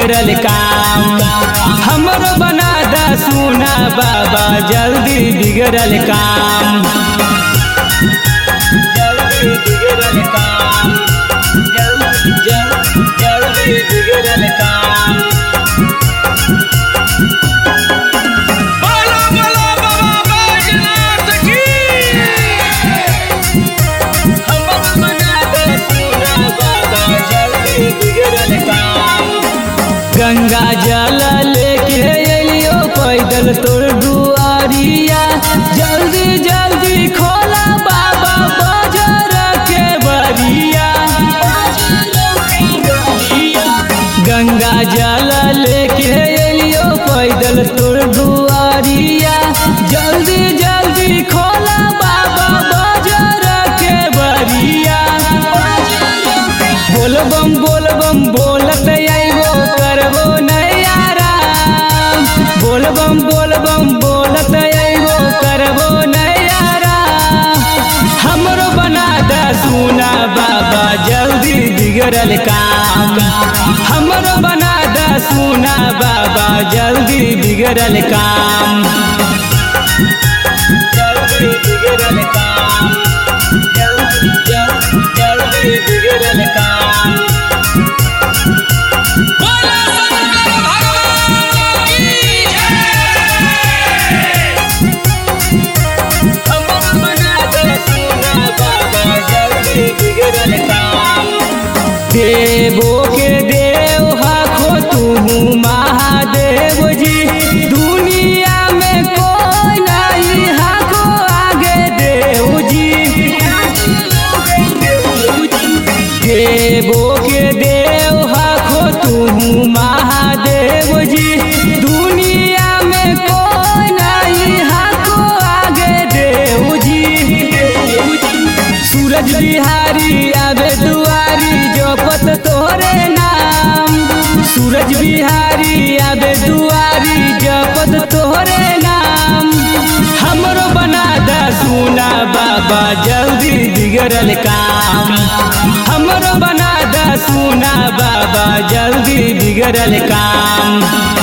बिगड़ल काम हमरो बना दा सुना बाबा जल्दी बिगड़ल काम जल्दी बिगड़ल काम जल्दी जल्दी जल्दी बिगड़ल काम बोलो बोलो बाबा बैजनाथ की हमरो बना दा सुना बाबा जल्दी बिगड़ल काम गंगा जल लेके अलियो पैदल तोर दुआरिया जल्दी जल्दी खोला बाबा बाजार के बरिया गंगा जल लेके अलियो पैदल तोर दुआरिया जल्दी जल्दी खोला बाबा बाजार के बरिया बोलबम बोलबम बोलत आइबो करबो नैयाराम बोलबम बोलबम बोलत आइबो करबो नैयाराम हमरो बना दा सुना बाबा जल्दी बिगड़ल काम हमरो बना दा सुना बाबा जल्दी बिगड़ल काम जल्दी बिगड़ल काम जल्दी जल्दी जल्दी बिगड़ल काम बोलो शंकर भगवान की जय हमर बना दे सुना बाबा जल्दी बिगड़ल काम देवो के देव हाखो तू महादेव जी दुनिया में कोई नहीं हाखो आगे देव जी देवो के देव हाखो तू महादेव जी दुनिया में कोई नहीं हाखो आगे देव जी सूरज बिहारी आवे दुआरी जपत तोरे नाम सूरज बिहारी आवे दुआरी जपत तोरे नाम हमरो बना दा सुना बाबा जल्दी बिगड़ल काम हमरो बना दा सुना बाबा जल्दी बिगड़ल काम